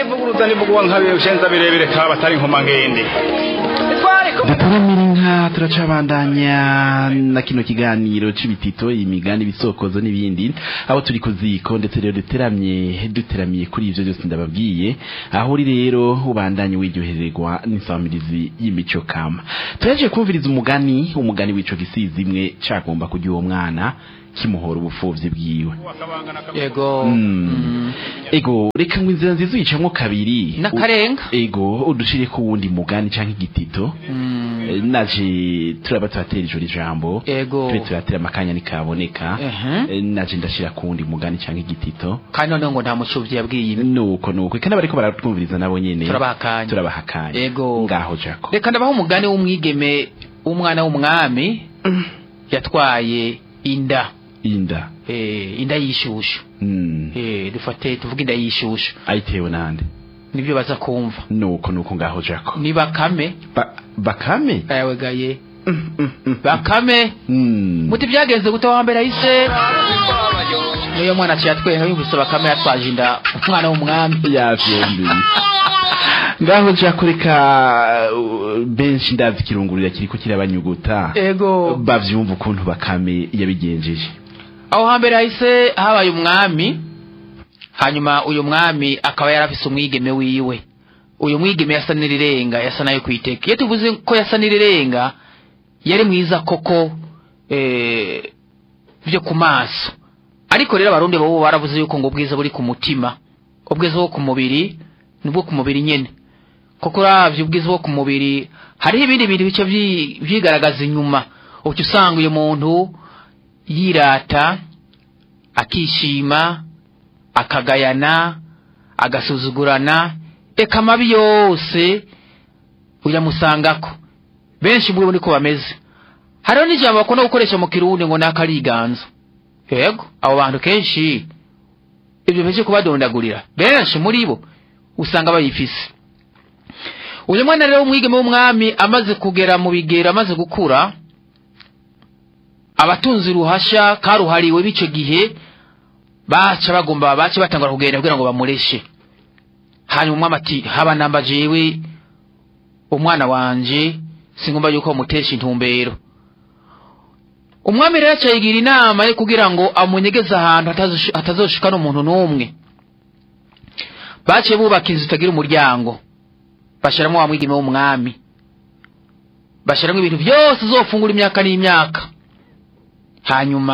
nivuguruza nivuguwa nkabiye ushenza birebire kaba batari nkomangende duturamira inka turacabandanya na kino kiganiro c'ibitito imigani ibisokozo n'ibindi aho turi ku ziko ndetse rero duteramye duteramiye kuri ivyo byose ndababwiye aho uri rero ubandanye wiryohererwa n'insamirizi y'imico kama turaje kumviriza umugani umugani w'ico gisizi imwe cagomba kurya uwo mwana kimuhora ubupfuvyi bwiwe yego Mm. Mm. ego reka ngo inzira nziza uyicamwo kabiri n'akarenga U- ego udushire ku wundi mugani canke igitito Mm. Eh, naje turaba turatera ijoro ijambo Ego. tube turatera amakanya nikaboneka Ehe. Eh, naje ndashira ku wundi mugani canke igitito kandi noneho ngo nta mucuvyi yabwiye ibi nuko nuko kandi bariko baratwumviriza nabo nyene turabaha akanya turabaha akanya Ego. ngaho jako reka ndabaho umugani w'umwigeme w'umwana w'umwami yatwaye inda inda eh, inda y'ishushu mm. eh, dufate tuvuge inda y'ishushu ayitewe nande nibyo baza kumva nuko nuko ngaho jako ni bakame ba bakame ayawegaye Mm, mm, mm. bakame Mm. muti byagenze gute wa mbere ahise niyo mwana aciye atwenga yumvise bakame yatwaje inda umwana w'umwami yavyembi ngaho jako reka uh, benshi ndazi kirungurira kiriko kirabanyuguta ego bavyumva ukuntu bakame yabigenjeje aho hambere hahise habaye umwami hanyuma uyu mwami akaba yarafise umwigeme wiwe uyu mwigeme yasa n'irirenga yasa nayo kwiteka iyo tuvuze ko yasa n'irirenga yari mwiza koko eh, vyo ku maso ariko rero abarundi bo baravuze yuko ngo ubwiza buri ku mutima ubwiza bwo ku mubiri nibwo ku mubiri nyene kuko uravye ubwiza bwo ku mubiri hariho ibindi bintu bice vyi- vyigaragaza inyuma uca usanga uyu muntu yirata akishima akagayana agasuzugurana eka amabi yose uyamusangako benshi muri bo niko bameze hariho n'ijambo bakunda gukoresha mu kirundi ngo nakariganza yego abo bantu kenshi ibyo beje kubadondagurira benshi muri bo usanga bayifise uyu mwana rero w'umwigeme w'umwami amaze kugera mu bigero amaze gukura abatunzi uruhasha karuhariwe b'ico gihe baca bagomba baca batangura kugenda kugira ngo bamureshe hanyuma umwami ati haba namba jewe umwana wanje singomba yuko bamutesha intumbero umwami rero aca yigira inama yo kugira ngo amunyegeze ahantu hatazosh- hatazoshika n'umuntu n'umwe baciye bubaka inzu itagira umuryango bashiramwo wa mwigeme w'umwami bashiramwo ibintu byose uzofungura imyaka n'imyaka hanyuma